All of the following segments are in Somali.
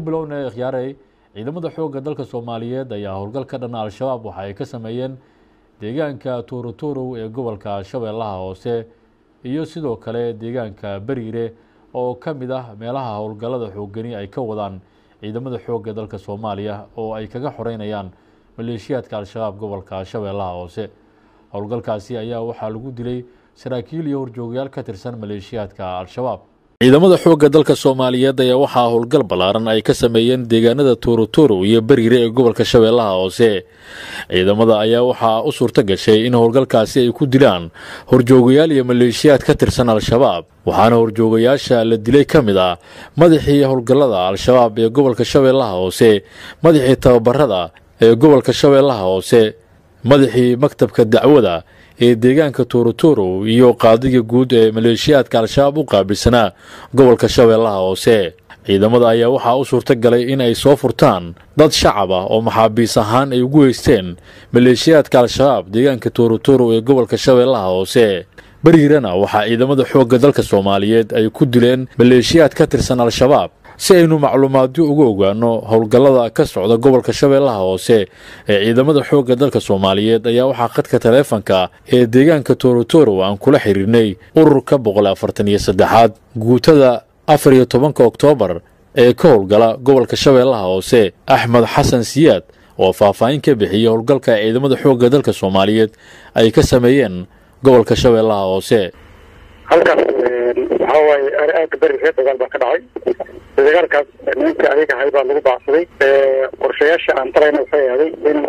bilownay khiyaarey ciidamada xoogga dalka soomaaliyeed ayaa howlgal ka dhan al-shabaab waxa ay ka sameeyeen deegaanka tuurutuurow ee gobolka shabeellaha hoose iyo sidoo kale deegaanka beriire oo ka mid ah meelaha howlgallada xooggani ay ka wadaan ciidamada xoogga dalka soomaaliya oo ay kaga xoreynayaan maleeshiyaadka al-shabaab gobolka shabeellaha hoose howlgalkaasi ayaa waxaa lagu dilay saraakiil iyo horjoogayaal ka tirsan maleeshiyaadka al-shabaab ciidamada xoogga dalka soomaaliyeed ayaa waxaa howlgal ballaaran ay ka sameeyeen deegaanada tuurutuurow iyo beriire ee gobolka shabeellaha hoose ciidamada ayaa waxaa u suurto gashay in howlgalkaasi ay ku dilaan horjoogayaal iyo maleeshiyaad ka tirsan al-shabaab waxaana horjoogayaasha la dilay ka mid ah madaxii howlgallada al-shabaab ee gobolka shabeellaha hoose madaxii tababarada ee gobolka shabeellaha hoose madaxii maktabka dacwada ee deegaanka tuurutuurow iyo qaadiga guud ee maleeshiyaadka al-shabaab u qaabilsanaa gobolka shabeellaha hoose ciidamada ayaa waxaa u suurto galay in ay soo furtaan dad shacab ah oo maxaabiis ahaan ay ugu heysteen maleeshiyaadka al-shabaab deegaanka tuurutuurow ee gobolka shabeellaha hoose beriirana waxaa ciidamada xoogga dalka soomaaliyeed ay ku dileen maleeshiyaad ka tirsan al-shabaab si aynu macluumaadyo uga ogaano howlgallada ka socda gobolka shabeellaha hoose ee ciidamada xoogga dalka soomaaliyeed ayaa waxaa khadka taleefanka ee deegaanka toorotoro aan kula xiriirnay ururka boqol afartan iyo saddexaad guutada afar iyo tobanka oktoobar ee ka howlgala gobolka shabeellaha hoose axmed xasan siyaad oo faahfaahin ka bixiyey howlgalka ciidamada xoogga dalka soomaaliyeed ay ka sameeyeen gobolka shabeellaha hoose halkaas waxaa waaye aagga beriga dagaal baa ka dhacay dagaalkaas nimanka adiga ahay baa lagu baacsaday qorshayaasha aan talayna waxay ahday in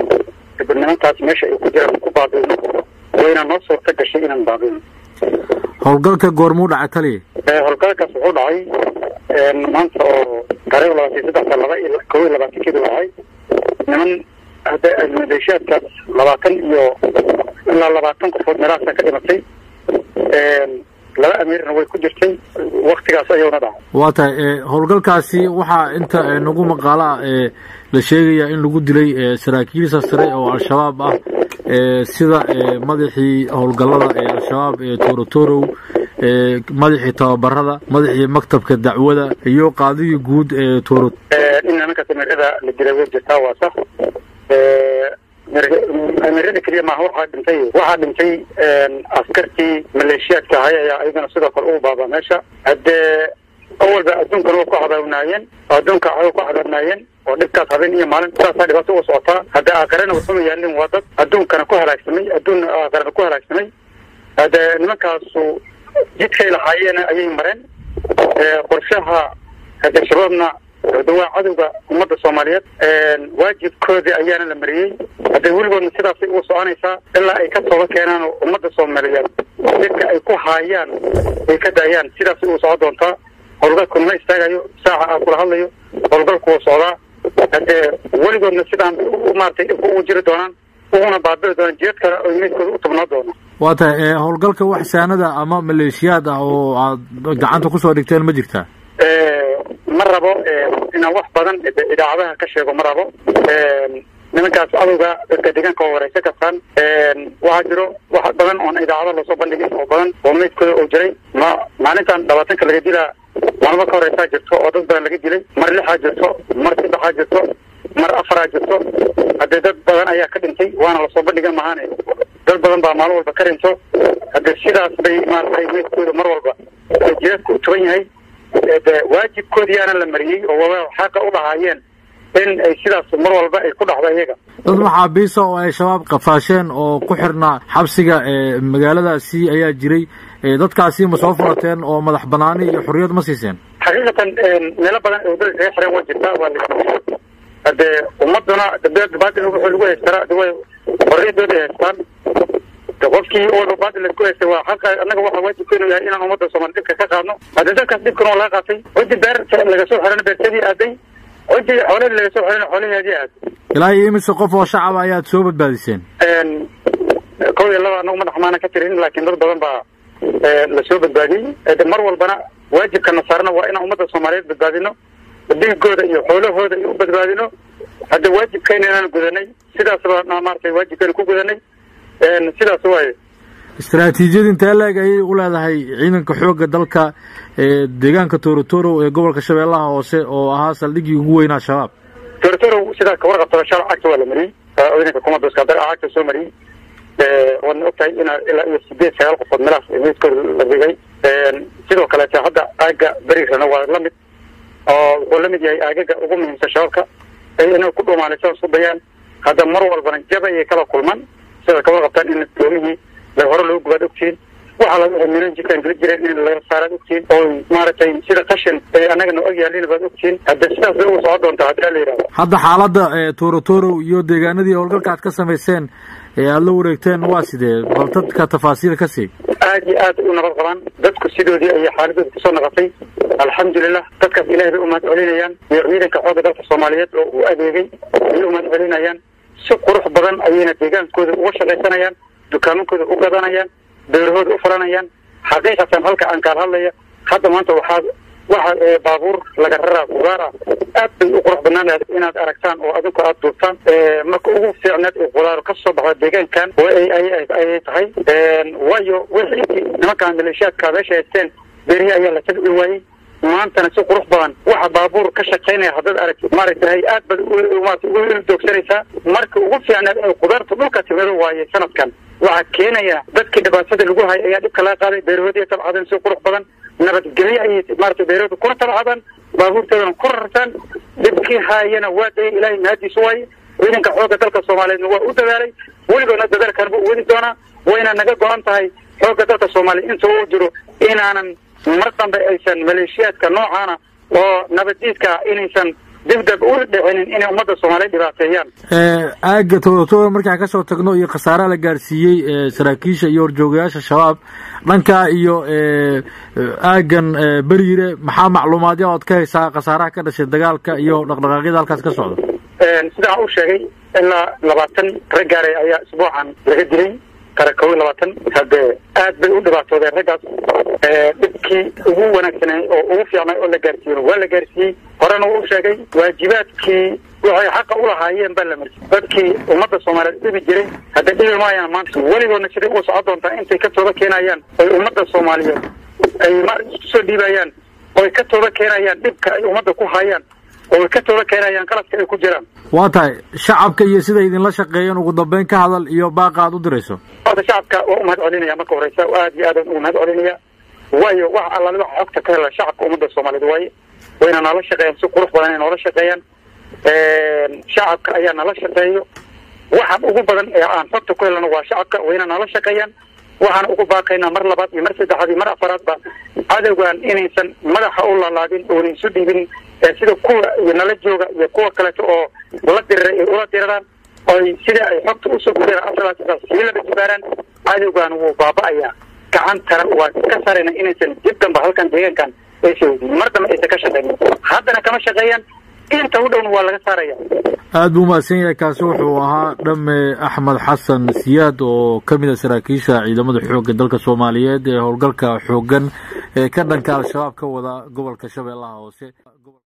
nimankaas meesha ay ku jiraan ku baabino wayna noo suurta gashay inaan baabino howlgalka goormuu dhacay taliya howlgalkaas wuxuu dhacay maanta oo taariikh labaatan saddexda laba iyo kow iyo labaatankeedu dhacay niman hadda maleeshiyaadkaas labaatan iyo ilaa labaatan qofood meelahaasa ka dhimatay laba amiirna way ku jirtay waktigaas ayuuna dhacay waa tahay howlgalkaasi waxaa inta nagu maqaala ah la sheegayaa in lagu dilay saraakiilsa sare oo al-shabaab ah sida madaxii howlgallada ee al-shabaab ee toorotorow madaxii tababarada madaxii maktabka dacwada iyo qaadigii guud ee tooro in nimankaas amiirada la dilay way jirtaa waa sax amiirada keliya maaha waxaa dhintay waxaa dhintay askartii maleeshiyaadka ahay ayaa ayagana sidoo kale ugu baabaa meesha haddee awalba adduunkana waa ku cadaabnaayeen adduunka way ku cadaabnaayeen oo dhibkaas habeen iyo maalin saasaa dhibaato uga socotaa haddee aakarena waxuma yaalin waa dad adduunkana ku halaagsamay adduun aakarana ku halaagsamay haddee nimankaasu jidkay lahaayeen ayay mareen qorshaha haddee shabaabna de waa cadowga ummadda soomaaliyeed waajibkoodii ayaana la mariyey haddee weligoodna sidaasay ugu soconaysaa ilaa ay ka tooba keenaan oo ummadda soomaaliyeed dadka ay ku haayaan ay ka daayaan sidaasay ugu socon doontaa howlgalku nama istaagayo saaca aan kula hadlayo howlgalku wuu socdaa haddee weligoodna sidaan maratay dhibka ugu jiri doonaan uguna baabi'i doonaan jeedkana oy meydkooda u tubnaa doonaan waa tahay howlgalka wax saanada ama maleeshiyaad ah oo aad gacanta kusoo dhigteen ma jirtaa ma rabo inaan wax badan idaacadaha ka sheego ma rabo nimankaas cadowga dadka deegaanka oo wareysa kastaan waxaa jiro wax badan oon idaacada loosoo bandhigin oo badan oo meydkooda oo jiray ma maalintan labaatanka laga dilaa maalmo ka horeysaa jirto oo dad badan laga dilay mar lixaa jirto mar saddexaa jirto mar afaraa jirto haddee dad badan ayaa ka dhintay waana lasoo bandhigan mahaane dad badan baa maalin walba ka dhinto haddee sidaas bay maaratay meydkooda mar walba jeedka u tuban yahay de waajibkoodiyaana la mariyey oo waba xaqa u dhahaayeen in ay sidaas mar walba ay ku dhacdo iyaga dad maxaabiisa oo ay shabaab qafaasheen oo ku xirnaa xabsiga magaaladaasi ayaa jiray dadkaasi ma soo furateen oo madax banaani iyo xorriyad ma siiseen xaqiiqatan meelo badan oo dad kaga xiran waa jirtaa waa la haddee ummaduna baatil wuxuu lagu haystaraa de way xorriyadooda ay haystaan de qofkii walba baatil laisku haystay waa xaqa annaga waxaa waajibkeenu yahay inaan ummadda soomaali dhibka ka qaadno haddee dadkaas dhibkana waa laga qaatay ciddi beer laga soo xiran beertadii aaday ciddi xoolahii laga soo xiran xoolaheedii aaday ilaa iyo imise qof oo shacaba ayaad soo badbaadiseen kow iyo laba anagu madax maana ka tirin laakiin dad badan baa lasoo badbaadiyey de mar walbana waajibkana saarna waa inaan ummadda soomaaliyeed badbaadino dhiigooda iyo xoolahooda u badbaadino hadda waajibkeena inaan gudanay sidaasba maratay waajibkeena ku gudanay sidaas waaye istaraatiijiyad intee leeg ayay u leedahay ciidanka xoogga dalka ee deegaanka torotoro ee gobolka shabeellaha hoose oo ahaa saldhiggii ugu weyn al-shabaab torotoro sidaa ka warqabtaba shal cagta waa la mariyey ciidanka kumadoskadar cagta soo mariyey waadna ogtahay ina ilaa iyo sideed sagaal qofood meelahaas meydkooda la dhigay sidoo kaleete hadda aaga beriirana waa la mid oo wuxuu la mid yahay aagaga ugu muhiimsan shabaabka ay inay ku dhuumaanaysan isku dayaan hadda mar walbana jab ayay kala kulmaan sida ka warqabtaan in doomihii la hore loo gubaad ogtihiin waxaa laga minan jirkaan geli jireen in laga saaraad ogtihiin oo maaragtay sida qashin ee annagana og yaalina baad ogtihiin hadda sidaas bay ugu socon doontaa haddii la yidhahdo hadda xaaladda torotoro iyo deegaanadii howlgalka aad ka samayseen ee aada la wareegteen waa sidee bal dadka tafaasiil ka sii aad iyo aad u nabad qabaan dadku sidoodii ayay xaaladooda kusoo naqatay alxamdulilah dadkaas ilahay bay umahad celinayaan iyo ciidanka xoogga dalka soomaaliyeed oo u adeegay ayay umahad celinayaan si qurux badan ayayna deegaankooda uga shaqaysanayaan dukaamankooda u gadanayaan beerahooda u furanayaan xaqiiqatan halka aan kaal hadlaya hadda maanta waxaa waxa baabuur laga raraa kugaar ah aad bay u qurux banaan lahayd inaad aragtaan oo adinku aada duubtaan marka ugu fiicneed ee qudaar ka soo baxda deegaankan ayay tahay waayo wixii intii nimankaan maleeshiyaadka meesha haysteen beerihi ayaa la tabi waayey maantana si qurux badan waxa baabuur ka shaqaynaya haddaad aragti maaragtahay aad bad maarata ugu ildoogsanaysaa marka ugu fiicneed ee qudaarta dhulka timado waaye sanadkan waxaa keenaya dadkii dhibaatada lagu hayay ayaa dhibka laga qaaday beerahoodii tabcadeen si qurux badan nabadgelyo ayay maarata beerahooda kuna tabcadaan baabuurtoodana ku rartaan dhibkii haayana waa dayay ilaahay mahadiisu waaye ciidanka xoogga dalka soomaaliyeedna waa u dadaalay weligoodna dadaalkan buu weli doonaa wayna naga go-an tahay xoogga dalka soomaaliya inta uu jiro inaanan mar dambe aysan maleeshiyaadka noocaana oo nabaddiidka inaysan dibdab u dhicinin inay ummadda soomaaliya dhibaateeyaan aaga torotoro markaan kasoo tagno iyo khasaaraha la gaarsiiyey saraakiisha iyo horjoogayaasha shabaab dhanka iyo aagan beriire maxaa macluumaadya ood ka haysaa khasaaraha ka dhashay dagaalka iyo dhaqdhaqaaqyada halkaas ka socda sidaan u sheegay ilaa labaatan raggaare ayaa isbuucan laga dilay kara kow iyo labaatan haddee aad bay u dhibaatoodeen raggaas dhibkii ugu wanaagsanay oo ugu fiicnay oo la gaarsiiyey waa la gaarsiiyey horena wuu u sheegay waajibaadkii waxay xaqa u lahaayeen baa la marsiy dadkii ummadda soomaaliyeed dhibi jiray hadda dhibi maayaan maanta weligoodna siday ugu socon doontaa intay ka tooba keenayaan oy ummadda soomaaliyeed ay ma isku soo dhiibayaan oy ka tooba keenayaan dhibka ay ummadda ku hayaan oo ay ka tooba keenayaan qaladka ay ku jiraan waa tahay shacabka iyo siday idinla shaqeeyeen ugu dambeyn ka hadal iyo baaqa aad u dirayso horta shacabka waa umahad celinaya marka horeysa aad iyo aadaan ugu mahad celinaya waayo wax allaali waxa xogta ka hela shacabka ummadda soomaaliyeed waaye wayna noola shaqeeyaan si qurux badan ay noola shaqeeyaan shacabka ayaa nala shaqeeyo waxaan ugu badan ee aan xogta ku helano waa shacabka wayna noola shaqeeyaan waxaan ugu baaqaynaa mar labaad iyo mar saddexaad iyo mar afaraadba cadowgan inaysan madaxa u lalaadin oona isu dhiibin sida kuwa nala jooga iyo kuwa kaleeto oo la dirira ay ula diraraan oy sida ay xogta usoo gudeen afralaas sii laba jibaaraan cadowgan wuu baaba-ayaa gacantana waa ka sarayna inaysan dib damba halkan deegaankan aysan weydiin mar dambe aysan ka shaqeynin haddana kama shaqeeyaan inta u dhowna waa laga saaraya aada buu mahadsan yahay kaasi wuxuu ahaa dhame axmed xasan siyaad oo ka mid a saraakiisha ciidamada xoogga dalka soomaaliyeed ee howlgalka xooggan ee ka dhanka al-shabaab ka wada gobolka shabeellaha hoose